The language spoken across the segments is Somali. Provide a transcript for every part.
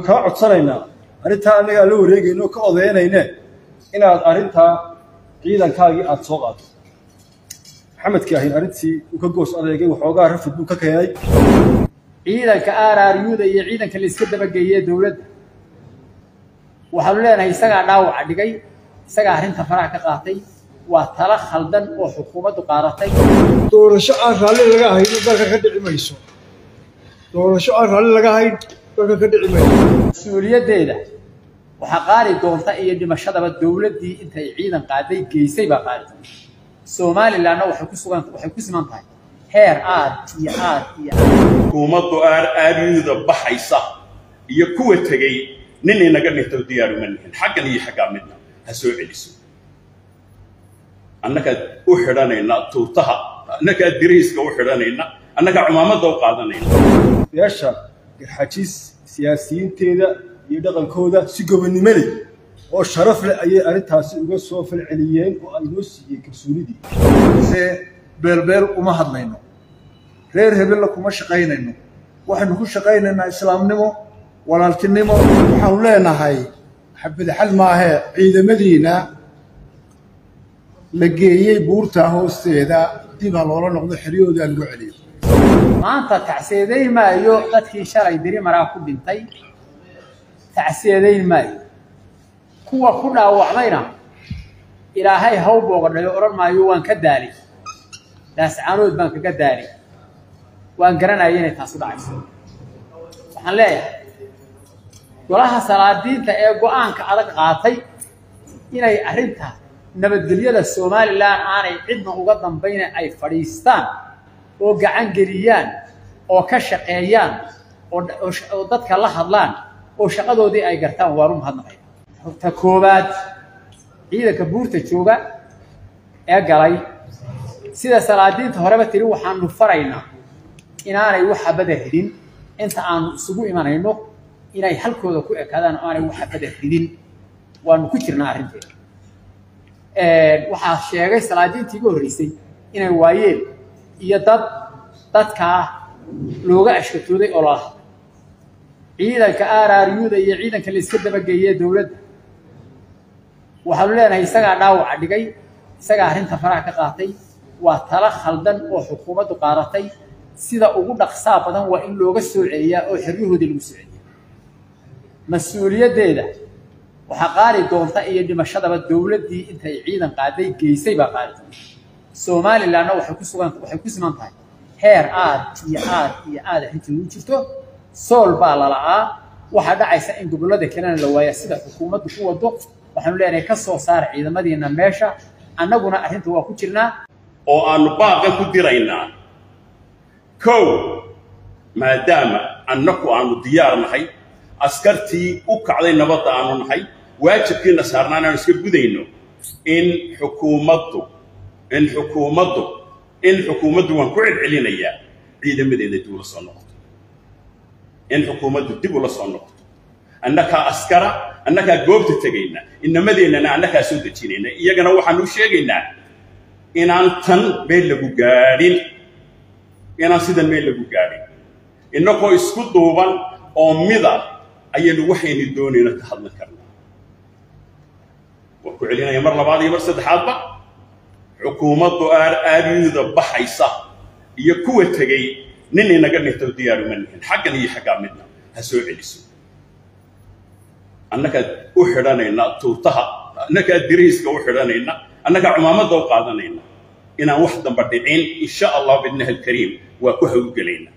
kaa codsanaynaa arrintaa annagaa la wareegayno ka odaynayne inaad arrintaa ciidankaagii aada soo qaado maxamedkii ahayn arrintii uu ka goos adeegay waxoogaa rafid buu ka keenay ciidanka aaraaryuuda iyo ciidanka la iska dabageeyey dowladda waxaanu leenahay isagaa dhaawaca dhigay isagaa arrinta faraha ka qaatay waa tala khaldan oo xukuumaddu qaadatay doorasho aan raalli laga hayn dalka ka dhici mayso doorasho aan raalli laga hayn dalka ka dhici mayso mas-uuliyaddeeda waxaa qaali doonta iyo dhimashadaba dowladdii intay ciidan qaaday geysay baa qaali doonta somalilanna waxay ku sugan waxay ku siman tahay heer aad iyo aad iyo aad xukuumaddu aaraaryuuda baxaysa iyo kuwa tegey nin inaga dhinto diyaaruma nihin xaggan iyo xaggaa midna ha soo celiso annagaa u xidhanayna tuutaha annagaa diriiska u xidhanayna annagaa cumaamadda u qaadanayna beesha garxajiis siyaasiyiinteeda iyo dhaqankooda si gobonnimo leh oo sharaf leh ayay arrintaasi uga soo falceliyeen oo ay noo siiyeen kalsoonidii se beelbeel uma hadlayno reer hebella kuma shaqaynayno waxaynu ku shaqaynaynaa islaamnimo walaaltinimo waxaanu leenahay xabadxal maahee ciidamadiina la geeyey buurta hoosteeda dib ha loola noqdo xeryahooda lagu celiyo maanta tacsiyadeyn maayo dadkii shalay dirimaraa ku dhintay tacsiyadeyn maayo kuwa ku dhaawacmayna ilaahay haw boogadhayo odhan maayo waan ka daali daascaanood baan kaga daali waan garanaya inay taasu dhacayso waxaan leeyahay golaha salaadiinta ee go'aanka adag qaatay inay arrinta nabadgelyada somalilan aanay cidna uga dambayna ay fadhiistaan oo gacan geliyaan oo ka shaqeeyaan oo dadka la hadlaan oo shaqadoodii ay gartaan waanu mahadnaqaya ta koowaad ciidanka buurta jooga ee galay sida salaadiinta horeba tiri waxaanu faraynaa inaanay waxa bada ridin inta aanu isugu imanayno inay halkooda ku ekaadaan oo aanay waxa bada ridin waanu ku jirnaa arrinteeda waxaa sheegay salaadiintii iga horreysay inay waayeen iyo dad dadkaa looga ashkatooday oo lala hadlay ciidanka aaraaryuuda iyo ciidanka la iska dabageeyey dowladda waxaanu leenahay isagaa dhaawaca dhigay isagaa arrinta faraha ka qaatay waa tala khaldan oo xukuumaddu qaadatay sida ugu dhaqsaa badan waa in looga soo celiyaa oo xeryahoodii lagu soo celiyaa mas-uuliyaddeeda waxaa qaali doonta iyo dhimashadaba dowladdii intay ciidan qaaday geysay baa qaali doonta somalilanna waxay ku sugan waxay ku siman tahay heer aad iyo aad iyo aad arrintii ugu jirto sool baa lala'aa waxaa dhacaysa in gobollada kalena la waaya sida xukuumaddu ku wado waxaanu leenahay ka soo saara ciidamadiina meesha annaguna arrinta waa ku jirnaa oo aanu baaqan ku diraynaa kow maadaama annaku aanu diyaar nahay askartii u kacday nabadda aanu nahay waajibkiina saarnaa inaanu iska gudayno in xukuumaddu in xukuumaddu in xukuumaddu waan ku celcelinayaa ciidamadeeda dib ula soo noqoto in xukuumaddu dib ula soo noqoto annakaa askara annakaa goobta tegayna inamadeennana annakaa soo dejinayna iyagana waxaanu sheegaynaa inaan tan meel lagu gaadhin inaan sidan meel lagu gaadhin innagoo isku duuban oo mida ayaynu waxaynu doonayna ka hadlan karnaa waan ku celinaya mar labaad iyo mar saddexaadba xukuumaddu aaraaryuuda baxaysa iyo kuwa tegey nin inaga dhinto diyaaruma nihin xaggan iyo xaggaa midna ha soo celiso annagaa u xidhanayna tuutaha annagaa diriiska u xidhanayna annagaa cumaamadda u qaadanayna inaan wax damba dhicin insha allah bidnahi alkariim waa ku hawlgelayna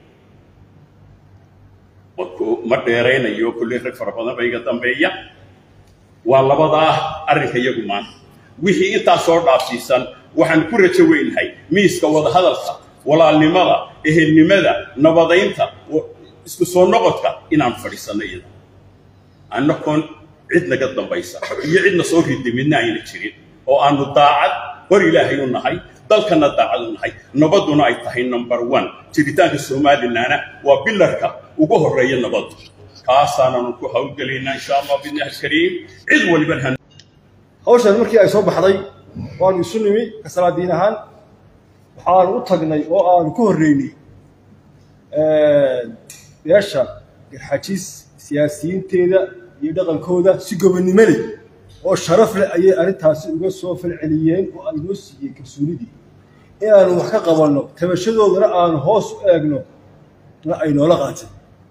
ma dheeraynayo kulley rag fara badan ba iga dambeeya waa labadaa arrinka iyagu maanta wixii intaa soo dhaafsiisan waxaan ku rajo weynahay miiska wadahadalka walaalnimada ehelnimada nabadaynta isku soo noqodka inaan fadhiisanno iyada annakoon cid naga dambaysa iyo cidna soo rida midna ayna jirin oo aanu daacad hor ilaahay u nahay dalkana daacad u nahay nabadduna ay tahay number one jiritaanka somalilanna waa bilarka ugu horreeya nabaddu kaasaananu ku hawlgelaynaa insha allah bidnahi alkariim cid waliban han hawshan markii ay soo baxday waanu isu nimi ka salaadiin ahaan waxaanu u tagnay oo aanu ku horreynay beesha garxajiis siyaasiyiinteeda iyo dhaqankooda si gobonnimo leh oo sharaf leh ayay arrintaasi uga soo falceliyeen oo ay noo siiyeen kalsoonidii inaanu wax ka qabanno tabashadoodana aanu hoos u eegno na ay noola qaateen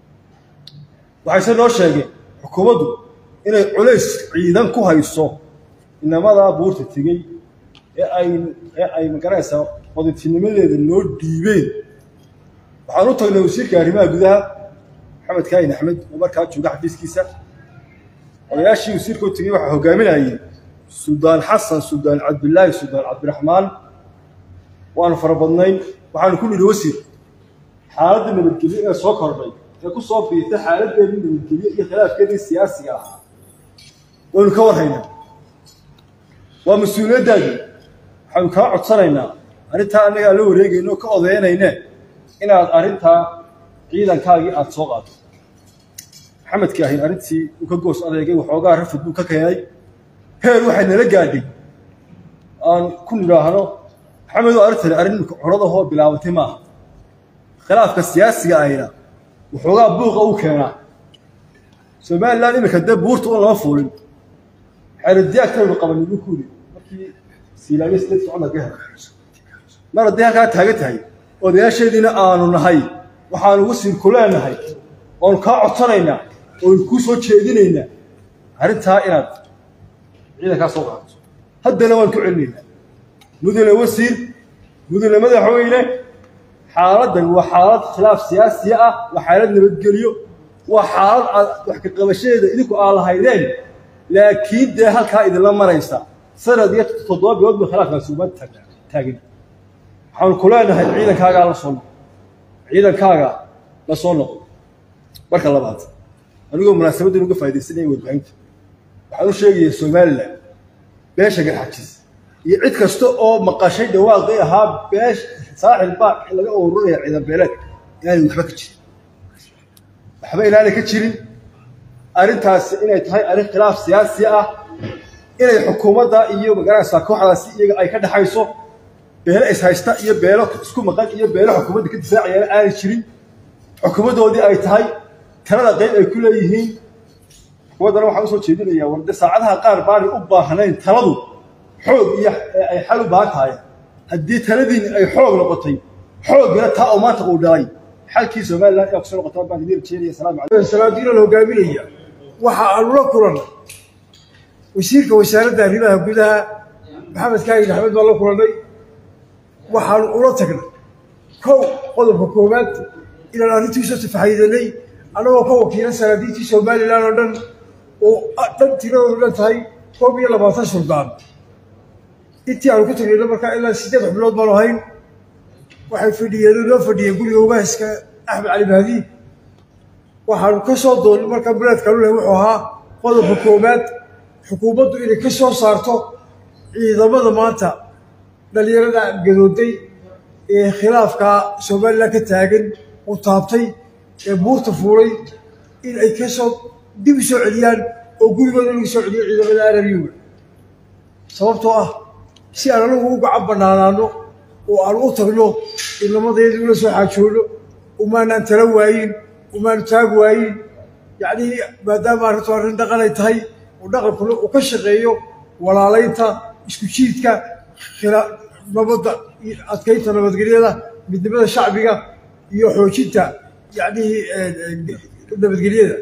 waxayse noo sheegeen xukuumaddu inay culays ciidan ku hayso inamadaa buurta tegey ee ay ee ay magaranaysaa qoditinimadeeda noo dhiibeen waxaan u tagnay wasiirka arrimaha gudaha maxamed kaahin axmed oo markaa jooga xafiiskiisa odayaashii wasiirka u tegey waxaa hogaaminayay suldaan xasan suldaan cabdilaahi suldaan cabdiraxmaan waanu fara badnayn waxaanu ku nidhi wasiir xaaladda nabadgelyo ee soo kordhay ee ku soo biirtay xaaladdeedii nabadgelyo iyo khilaafkeedii siyaasiga ahaa waynu ka warhaynaa waa mas-uuliyaddaadii waxaanu kaa codsanaynaa arrintaa annaga aan la wareegayno oo ka odeynayne inaad arrintaa ciidankaagii aada soo qaado maxamedkii ahayn arrintii uu ka goos adeegay waxoogaa rafid buu ka keenay heer waxay nala gaadhay aan ku nidhaahno maxamed oo arrintani arrin curadahoo bilaabatay maaha khilaafka siyaasiga ahina waxoogaa buuqa u keenaa somalilan iminka dee buurta un lama fuulin xeeradiyaagtaynu qabanay buu kuuli markii siilaayo sideedka cumarka hel mar haddii halkaa taagan tahay odayaasheediina aanu nahay waxaanu wasiir ku leenahay oonu kaa codsanaynaa oonu kuu soo jeedinaynaa arrintaa inaad ciidankaa soo qaadato haddana waan ku celinaynaa mudane wasiir mudane madaxweyne xaaladdan waa xaalad khilaaf siyaasiya ah waa xaalad nabadgelyo waa xaalad aad wax ka qabashadeeda idinku aa lahaydeen laakiin dee halkaa idinla maraysa sanad iyo toddoba bilood ba khilaafkaasi uma taagin waxaanu ku leenahay ciidankaagaa la soo noqo ciidankaaga la soo noqo marka labaad anigoo munaasabaddan uga faa'idaysanaya warbaahinta waxaan u sheegaya somalilan beesha garxajis iyo cid kasta oo maqashay dhawaaqii ahaa beesh saaxil baa laga ururaya ciidan beeleed inaanay waxba ka jirin waxba inaanay ka jirin arrintaasi inay tahay arrin khilaaf siyaasi ah inay xukuumadda iyo magaranaysaa kooxdaasi iyaga ay ka dhaxayso beelo ishaysta iyo beelo isku maqan iyo beelo xukuumadda ka difaacayana aanay jirin xukuumaddoodii ay tahay talada qayb ay ku leeyihiin xukuumaddana waxaan usoo jeedinayaa warde saacadaha qaar baanay u baahnayn taladu xoog iyo ay xal u baahan tahay haddii taladiini ay xoog noqotay xoogina taa oo maanta uu dhalay xalkii somalilan ayaa kusoo noqotaa baan idin rajeynaya salaamu calaykum salaadiina la hogaaminaya waxa aanu la kulannay wasiirka wasaaradda arrimaha gudaha maxamed kaahin axmed baan la kulannay waxaanu ula tagnay kow qodobka koowaad inaan arrintiisoo tafaxaydanay annagoo ka wakiilan salaadiintii somalilan oo dhan oo dhan tiradoodu dhan tahay koob iyo labaatan suldaan intii aanu ku tagnayna markaa ilaa siddeed xubnood baanu ahayn waxay fadhiyeen oo noo fadhiyeen guriga ugaaska axmed cali mahdi waxaanu ka soo doonnay markaa muraadkaanu leh wuxuu ahaa qodobka koowaad xukuumaddu inay ka soo saarto ciidamada maanta dhallinyarada gadooday ee khilaafka somalilan ka taagan u taabtay ee buurta fuulay in ay ka soo dib u soo celiyaan oo gurigooda lagu soo celiyo ciidamada araryuga sababtoo ah si aan anagu u gacan bannaanaano oo aan u tagno ilamadeedii ula soo xaajoonno umaanaan tala waayin umaanu taag waayin yacnii maadaama arrintu arrin dhaqan ay tahay oo dhaqankuna uu ka shaqeeyo walaalaynta isku jiidka nabadda adkaynta nabadgelyada midnimada shacbiga iyo xoojinta yacnihii nabadgelyada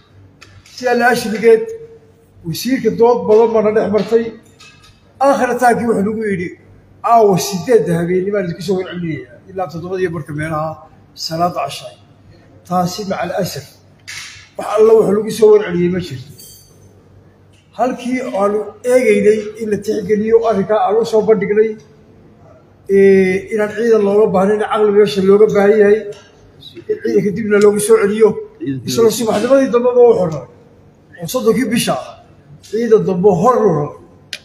sidaa la ashrigeed wasiirka dood badan baana dhex martay aakhirtaankii wuxuu nagu yidhi aawa sideedda habeenimaan idinku soo warcelinaya ilaa toddobadiyo marka meelaha salaada cashaay taasi maca alasaf wax alla wuxuu lagu soo warceliyey ma jirto halkii aanu eegaynay in la tixgeliyo arrinkaa aan u soo bandhignay inaan ciidan looga baahnayn caqli meesha looga baahan yahay in ciidanka dibna loogu soo celiyo isla subaxnimadii dambeba u xornay oo soddonkii bisha ah ciidan dambe hor u raray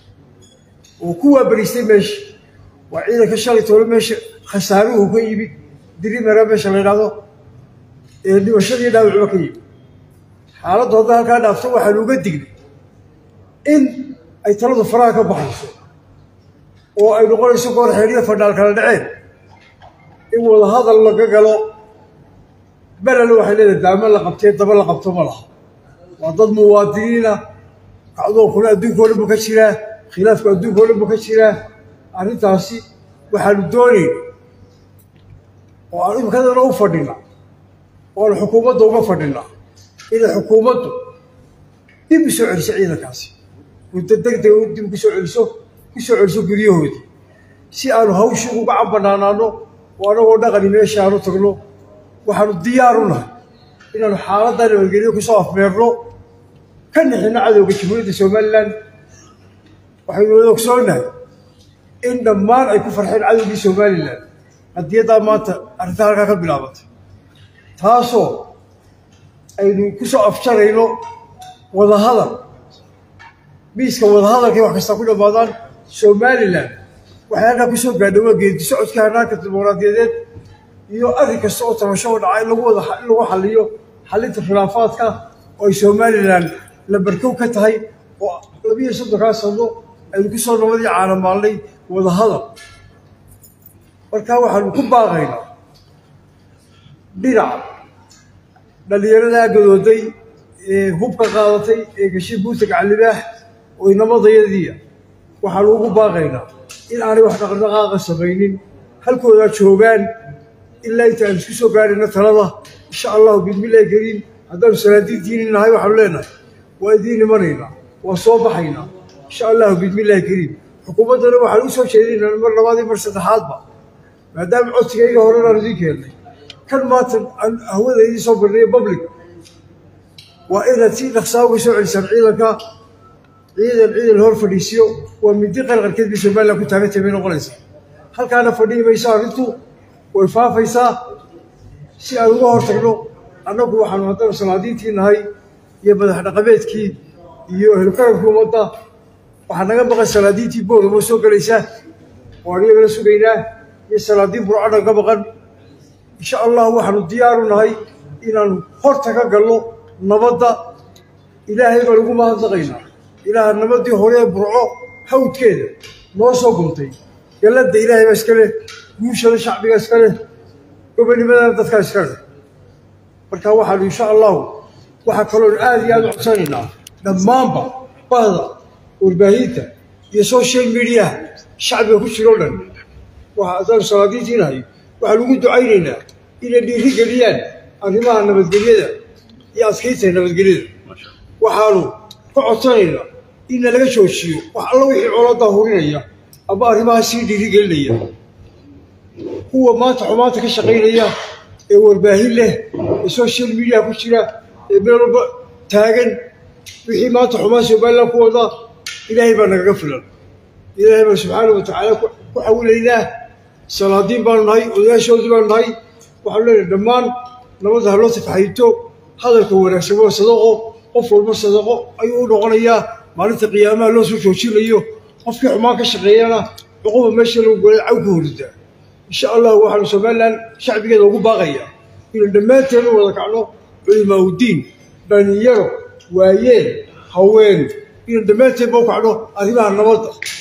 oo ku waabariistay meesha waa ciidanka shalay toole meesha khasaaruhu ka yimid dirimara meesha la yidhahdo ee dhimashadii dhaawacuba ka yimid xaaladdu hadda halkaa dhaafto waxaanu uga dignay in ay taladu faraha ka baxayso oo ay noqonayso goor xeeriya fadhaal kala dhaceen in wadahadal laga galo belel waxay leedahay daamo la qabtee daba la qabto ma laha waa dad muwaadiniina kacdoonkuna adduunka o dhan buu ka jiraa khilaafku adduunka o dhan buu ka jiraa arrintaasi waxaanu doonayn oo aan imikadana u fadhina oo aanu xukuumadda uga fadhina inay xukuumaddu dib u soo celiso ciidankaasi muddo degdeg u dib ku soo celiso ku soo celiso guryahoodii si aanu hawshii uga cambanaanaano oo anagoo dhaqani meesha aanu tagno waxaanu diyaar u nahay inaanu xaaladda nabadgelyo ku soo afmeerno ka nixino cadowga jamhuuriyadda somalilan waxaynu wada ogsoonahay in dhammaan ay ku farxeen cadowgii somalilan hadiyaddaa maanta arrinta halkaa ka bilaabatay taasoo aynu ku soo afjarayno wadahadal miiska wadahadalkay wax kastaa ku dhammaadaan somalilan waxay halkaa ku soo gaadha waa geedi socodka hanaanka dimuqraadiyadeed iyo arrin kasta oo tabasho oo dhaca in lagu wada in lagu xaliyo xalinta khilaafaadka oo ay somalilan la barkow ka tahay oo labiyo soddonkaa sano aynu ku soo nabadii caalamaalnay wadahadal markaa waxaanu ku baaqaynaa dhinaca dhallinyaradaa gadooday ee hubka qaadatay ee gashay buuta gacalibaax oo inamadayadiia waxaanu ugu baaqaynaa in aanay wax dhaqdhaqaaqa samaynin halkoodaa joogaan ilaa inta aan isku soo gaarayna talada insha allahu bismillahi kariim haddaanu salaadiintiini nahay waxaanu leenahay waa idiin imanaynaa waa soo baxaynaa insha allahu bismillahi kariim xukuumaddana waxaan u soo jeedinaa mar labaad iyo mar saddexaadba maadaama codsigayga horenaan idiin keennay kan maanta aan hawada idiin soo barnayo public waa inaad si dhaqsaa uga soo celisaan ciidanka ciidan ciidan hor fadhiisiyo waa midi qarqarkeed bay somalilan ku taagantay bay noqonaysaa halkaana fadhihi mayso arrintu way faafaysaa si aan uga hor tagno annagu waxaanu haddana salaadiintii nahay iyo madax dhaqameedkii iyo ehlukarankii ummadda waxaa naga maqan salaadiintii booramo soo gelaysa waan iyagana sugaynaa iyo salaadiin burcadhan ka maqan insha allah waxaanu diyaaru nahay inaanu horta ka galno nabadda ilaahay baan ugu mahadnaqaynaa ilaaha nabadii hore ee burco hawdkeeda noo soo guntay galladda ilaahay baa iska leh guushada shacbiga iska leh gobonimadana dadkaa iska leh marka waxaanu insha allahu waxaa kaloon aada iyo aada u codsanaynaa dhammaanba bahda warbaahinta iyo social mediaha shacbiga ku jiro o dhan waxa adaanu salaadiintiinahay waxaan ugu ducaynaynaa inay dhiiri geliyaan arrimaha nabadgelyada iyo adkaynta nabadgelyada waxaanu ka codsanaynaa inna laga joojiyo wax alla wixii coloodaa hurinaya ama arrimaha sii dhiiri gelinaya kuwa maanta xumaanta ka shaqaynaya ee warbaahin leh ee social media ku jira ee meel walba taagan wixii maanta xumaan somalilan ku wada ilaahay baa nagaga filan ilaahay baa subxaana wa tacaala ku xawilaynaa salaadiin baanu nahay odayaashoodii baanu nahay waxaanu leenahay dhammaan nabadda haloo tafaxayto hadalka wanaagsan waa sadaqo qof walba sadaqo ayuu u noqonayaa maalinta qiyaamaha loo soo joojinayo qofkii xumaan ka shaqeeyana cuquba meesha lagu golay caw ka horidaa insha allah waxaanu somalilan shacbigeeda ugu baaqayaa inuu dhammaanteenu wada kacno culimaaudiin dhalinyaro waayeel haween inuu dhammaanteedba u kacno arrimaha nabadda